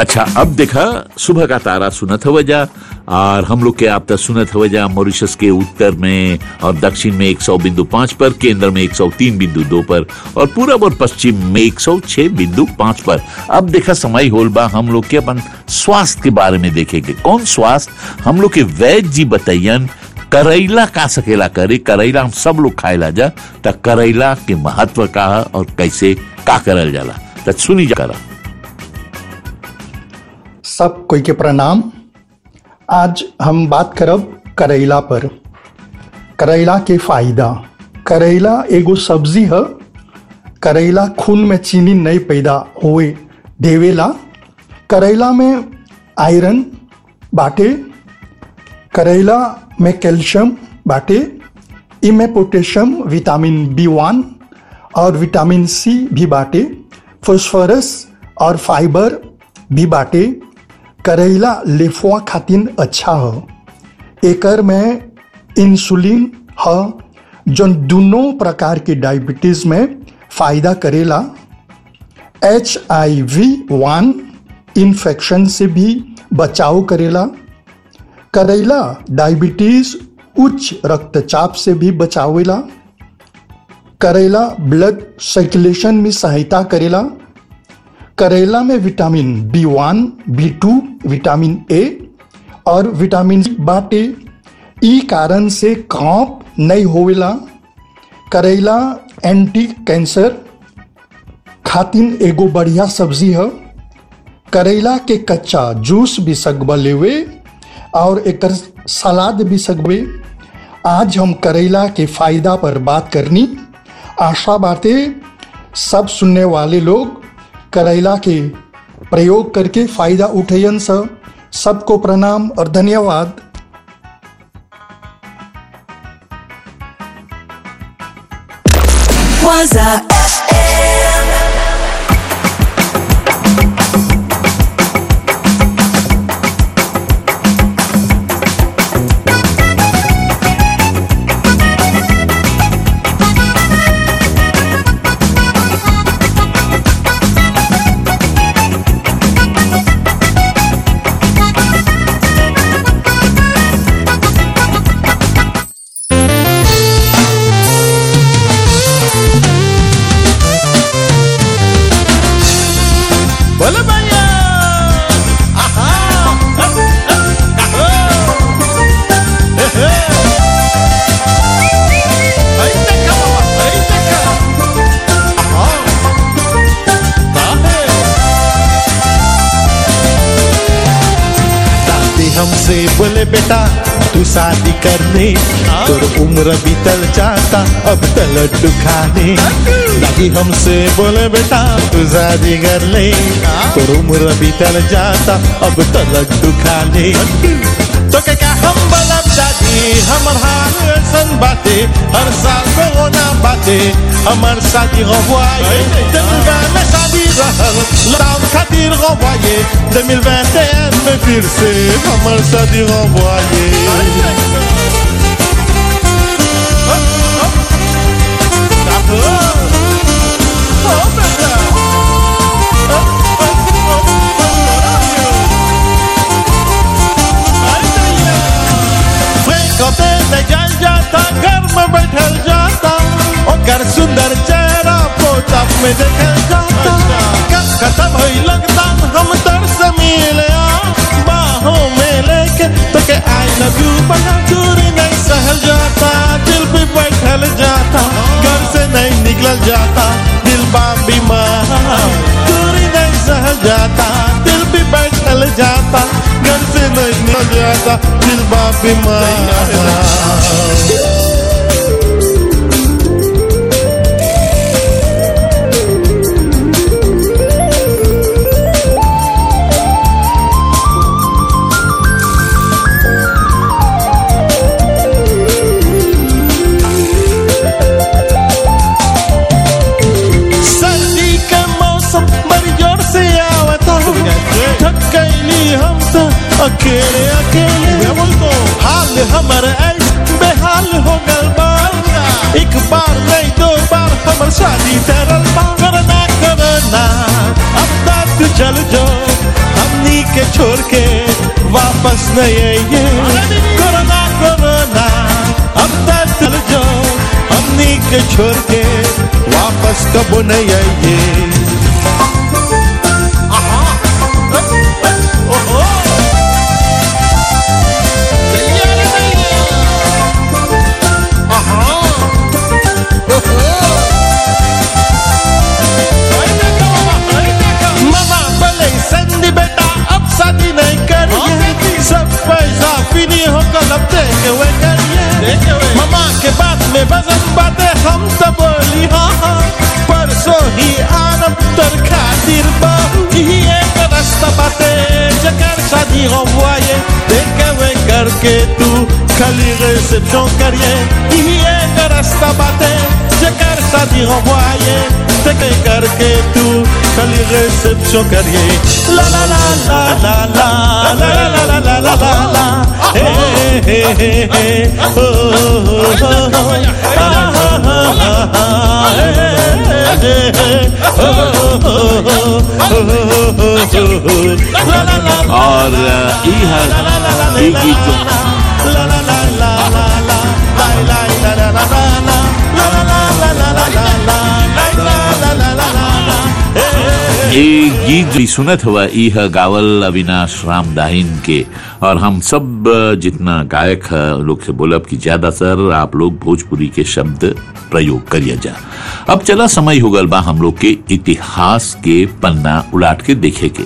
Speaker 1: अच्छा अब देखा सुबह का तारा सुनत हो जा और हम लोग के आप तक सुनत हो जा मॉरिशस के उत्तर में और दक्षिण में 100 बिंदु पाँच पर केंद्र में 103 बिंदु दो पर और पूरब और पश्चिम में 106 बिंदु पाँच पर अब देखा समय होल बा हम लोग के अपन स्वास्थ्य के बारे में देखेंगे कौन स्वास्थ्य हम लोग के वैद्य जी बताइयन करैला का सकेला करे करैला हम सब लोग खाएला जा त करैला के महत्व का है और कैसे का करल जाला त सुनी जा करा
Speaker 12: सब कोई के प्रणाम आज हम बात करब करैला पर करैला के फायदा करैला एगो सब्जी है करैला खून में चीनी नहीं पैदा होए देवेला करैला में आयरन बाटे करैला में कैल्शियम बाटे इमें पोटेशियम विटामिन बी वन और विटामिन सी भी बाटे फॉस्फोरस और फाइबर भी बाटे करैला लेफुआ खातिन अच्छा है एकर में इंसुलिन है जो दोनों प्रकार के डायबिटीज में फायदा करेला H I V one infection से भी बचाव करेला करैला डायबिटीज उच्च रक्तचाप से भी बचावेला करेला ब्लड सर्कुलेशन में सहायता करेला करेला में vitamin B one B two vitamin A और विटामिन बाटे ई कारण से कांप नहीं होवेला करेला एंटी कैंसर खातिन एगो बढ़िया सब्जी है करेला के कच्चा जूस भी सकबा लेवे और एक सलाद भी सकबे आज हम करेला के फायदा पर बात करनी आशा बातें सब सुनने वाले लोग करेला के प्रयोग करके फायदा उठेयन स सबको प्रणाम और धन्यवाद
Speaker 2: Waza FM.
Speaker 13: बोले भैया आहा हे, हे। आई देखा बाबा, आई देखा। आहा। बाहे। दादी हमसे बोले बेटा तू शादी करने तोर उम्र बीतल जाता अब तो लड्डू खाने दादी हमसे बोले बेटा तू शादी कर ले तोर उम्र बीतल जाता अब तो लड्डू खाने तो के क्या हम बलब दादी हमर हाल ऐसन बाते हर साल कोरोना बाते हमर शादी रवाए 2020 में शादी रहल लॉकडाउन खातिर रवाए 2021 में फिर से हमर शादी रवाए फ्रेकोते में जल जाता घर में बैठल जाता ओकर सुंदर चेहरा पोता में देखल जाता कब खत्म होई लगता हम तर से मिले आ बाहों में लेके तो के आई लव यू बना दूरी नहीं सहल जाता दिल भी बैठल जाता घर से नहीं निकल जाता दिल बा बीमार दूरी नहीं सहल जाता दिल भी बैठल जाता घर से नहीं निकल जाता दिल बा बीमार सर्दी के मौसम बड़ी जोर से आवता थक गईली हम तो अकेले अकेले हाल हमर ऐस बेहाल हो गल बा एक बार नहीं दो बार हमर शादी तरल बा करना करना अब तक चल जो हम के छोड़ के वापस नहीं आइए कोरोना कोरोना अब तक चल जाओ हमनी के छोड़ के वापस कब नहीं आइए मामा बोले संदी बेटा अब शादी नहीं करिए सब पैसा फिनी होकर अब देखे हुए करिए मामा के बात में वजन बातें हम तो बोली हाँ हाँ परसों ही आनब तर खातिर बहु ही एक रास्ता बातें जकर शादी renvoyé देखे हुए करके तू खाली रिसेप्शन करिए ही एक रास्ता बातें जकर शादी renvoyé देखे करके तू खाली रिसेप्शन करिए ला ला ला ला ला ला ला ला ला ला ला ला हे हे हे हे ओ ओ ओ ला ला ला ला ला हे हे हे ओ ओ ओ ला ला ला
Speaker 1: और यह ये गीत जो ये गीत भी सुनत हुआ यह गावल अविनाश राम दाहिन के और हम सब जितना गायक है लोग से बोलब कि ज्यादा सर आप लोग भोजपुरी के शब्द प्रयोग करिए जा अब चला समय हो गल बा हम लोग के इतिहास के पन्ना उलाट के देखे के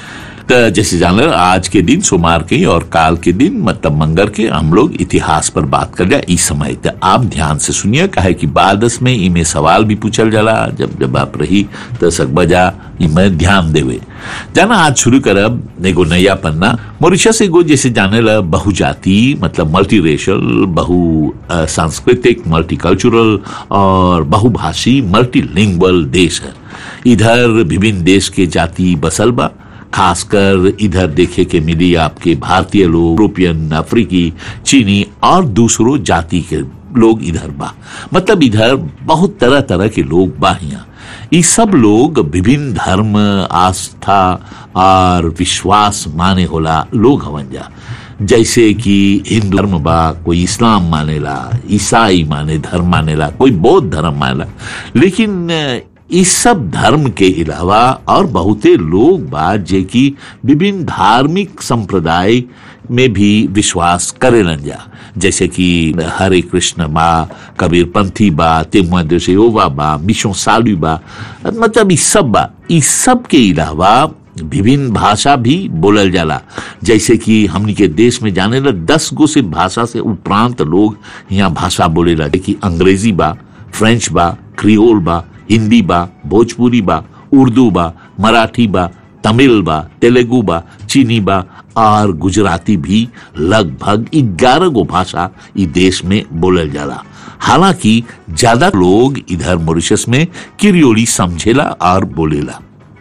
Speaker 1: त जैसे जान आज के दिन सोमवार के और काल के दिन मतलब मंगर के हम लोग इतिहास पर बात कर लिया इस समय त आप ध्यान से सुनिए काहे कि बादस में इमे सवाल भी पूछल जाला जब जब आप रही त सकबजा इमे ध्यान देवे जाना आज शुरू करब एगो नया पन्ना मॉरिशस एगो जैसे जाने ला बहुजाति मतलब मल्टी रेशल बहु अ, सांस्कृतिक मल्टीकल्चरल और बहुभाषी मल्टीलिंगुअल देश है इधर विभिन्न देश के जाति बसल बा खासकर इधर देखे के मिली आपके भारतीय लोग यूरोपियन अफ्रीकी चीनी और दूसरों जाति के लोग इधर बा मतलब इधर बहुत तरह तरह के लोग बा यहाँ ये सब लोग विभिन्न धर्म आस्था और विश्वास माने होला लोग हवन जा जैसे कि हिंदू धर्म बा कोई इस्लाम मानेला ईसाई माने धर्म मानेला कोई बौद्ध धर्म मानेला लेकिन अ, इस सब धर्म के अलावा और बहुते लोग बा जे कि विभिन्न धार्मिक संप्रदाय में भी विश्वास करेलन जा जैसे कि हरे कृष्ण बा कबीर पंथी बा तेमुआ सेवा बा मिशो सालू बा मतलब इस सब बा इस सब के अलावा विभिन्न भाषा भी बोलल जाला जैसे कि हमनी के देश में जाने ला दस गो से भाषा से उपरांत लोग यहाँ भाषा बोलेला कि अंग्रेजी बा फ्रेंच बा क्रियोल बा हिंदी बा भोजपुरी बा उर्दू बा मराठी बा तमिल बा तेलुगु बा चीनी बा और गुजराती भी लगभग ग्यारह गो भाषा इस देश में बोलल जाला हालांकि ज्यादा लोग इधर मॉरिशस में किरियोली समझेला और बोलेला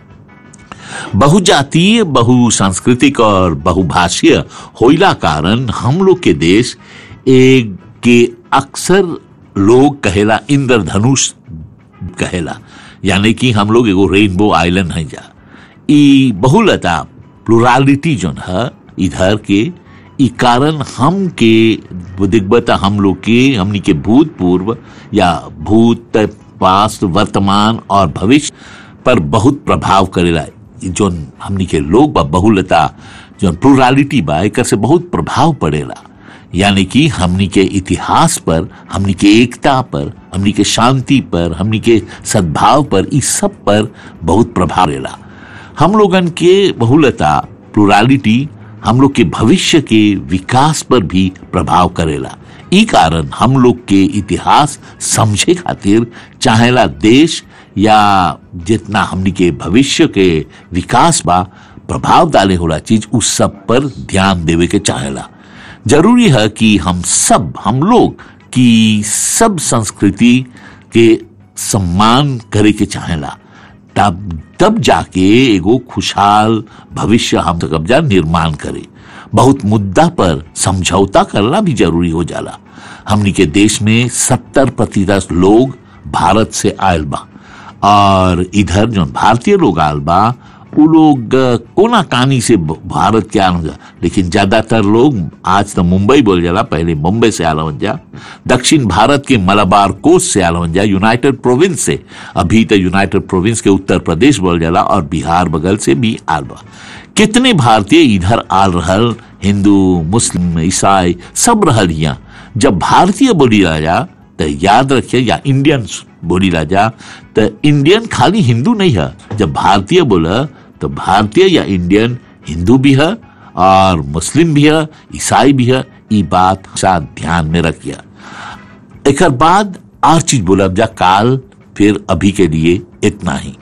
Speaker 1: बहुजातीय बहुसांस्कृतिक और बहुभाषीय होइला कारण हम लोग के देश एक के अक्सर लोग कहेला इंद्रधनुष कहेला यानी कि हम लोग एगो रेनबो आइलैंड है जा ई बहुलता प्लुरालिटी जोन है इधर के ई कारण हम के दिग्बता हम लोग के हमनी के भूतपूर्व या भूत पास्ट वर्तमान और भविष्य पर बहुत प्रभाव करेला ई जोन हमनी के लोग बा बहुलता जोन प्लुरालिटी बा एकर से बहुत प्रभाव पड़ेला यानी कि हमनी के इतिहास पर हमनी के एकता पर हमनी के शांति पर हमनी के सद्भाव पर इस सब पर बहुत प्रभाव रहेला हम लोगन के बहुलता प्लुरालिटी हम लोग के भविष्य के विकास पर भी प्रभाव करेला ई कारण हम लोग के इतिहास समझे खातिर चाहेला देश या जितना हमनी के भविष्य के विकास बा प्रभाव डाले होला चीज उस सब पर ध्यान देवे के चाहेला जरूरी है कि हम सब हम लोग की सब संस्कृति के सम्मान करे के चाहेला तब तब जाके एगो खुशहाल भविष्य हम तक कब्जा निर्माण करे बहुत मुद्दा पर समझौता करना भी जरूरी हो जाला हमनी के देश में सत्तर प्रतिशत लोग भारत से आयल बा और इधर जो भारतीय लोग आयल बा वो लोग अ, कोना कानी से ब- भारत के आना जा लेकिन ज्यादातर लोग आज तो मुंबई बोल जाला पहले मुंबई से आला जा दक्षिण भारत के मलाबार कोस्ट से आला जा यूनाइटेड प्रोविंस से अभी तो यूनाइटेड प्रोविंस के उत्तर प्रदेश बोल जाला और बिहार बगल से भी आल बा कितने भारतीय इधर आल रहल हिंदू मुस्लिम ईसाई सब रहल यहाँ जब भारतीय बोली राजा तो याद रखिए या इंडियन बोली राजा तो इंडियन खाली हिंदू नहीं है जब भारतीय बोला तो भारतीय या इंडियन हिंदू भी है और मुस्लिम भी है ईसाई भी है ये बात साथ ध्यान में रखिए एक बाद और चीज बोला जा काल फिर अभी के लिए इतना ही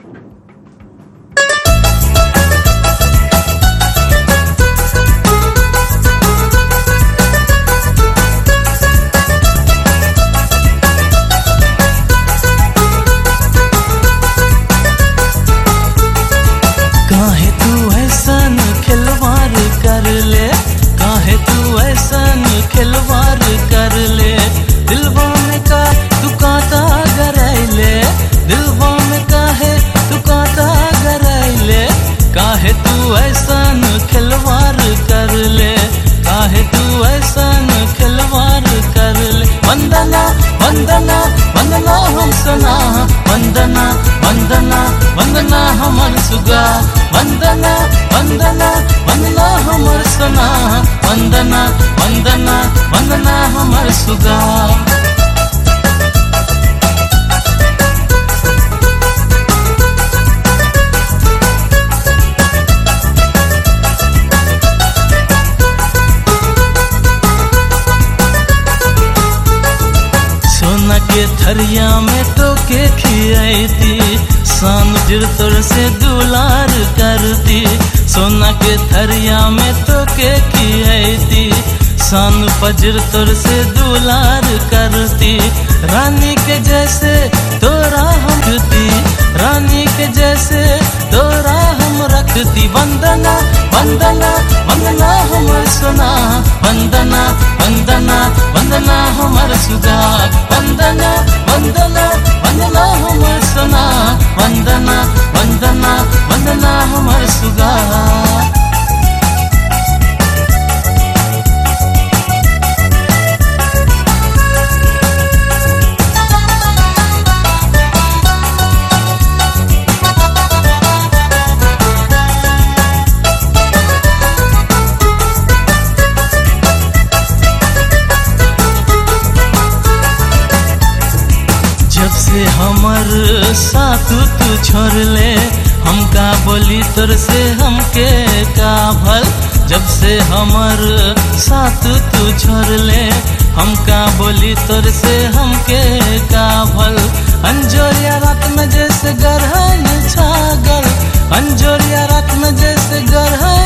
Speaker 14: काहे तू ऐसा न खिलवाड़ कर ले काहे तू ऐसा न खिलवाड़ कर ले दिलवा में का तू कांटा गरैले दिलवा में काहे तू कांटा गरैले काहे तू ऐसा न खिलवाड़ कर ले काहे तू ऐसा न खिलवाड़ कर ले वंदना वंदना वंदना हम सना वंदना वंदना वंदना हमर सुगा वंदना वंदना वंदना हमर सना वंदना वंदना वंदना हमर सुगा सोना के थरिया में तो के खियाती सान जिरतोर से दुलार करती सोना के थरिया में तो के खियाती सान फजर तोर से दुलार करती रानी के जैसे तोरा हम रखती रानी के जैसे तोरा हम रखती वंदना वंदना वंदना हमर सोना वंदना वंदना वंदना हमर सुगा वंदना वंदना वंदना हमर सोना वंदना वंदना वंदना हमर सुगा जब से हमर साथ तू छोड़ ले हमका बोली तोर से हमके का भल जब से हमर साथ तू छोड़ ले हमका बोली तोर से हमके का भल अंजोरिया रात में जैसे गरहन छागल अंजोरिया रात में जैसे गरहन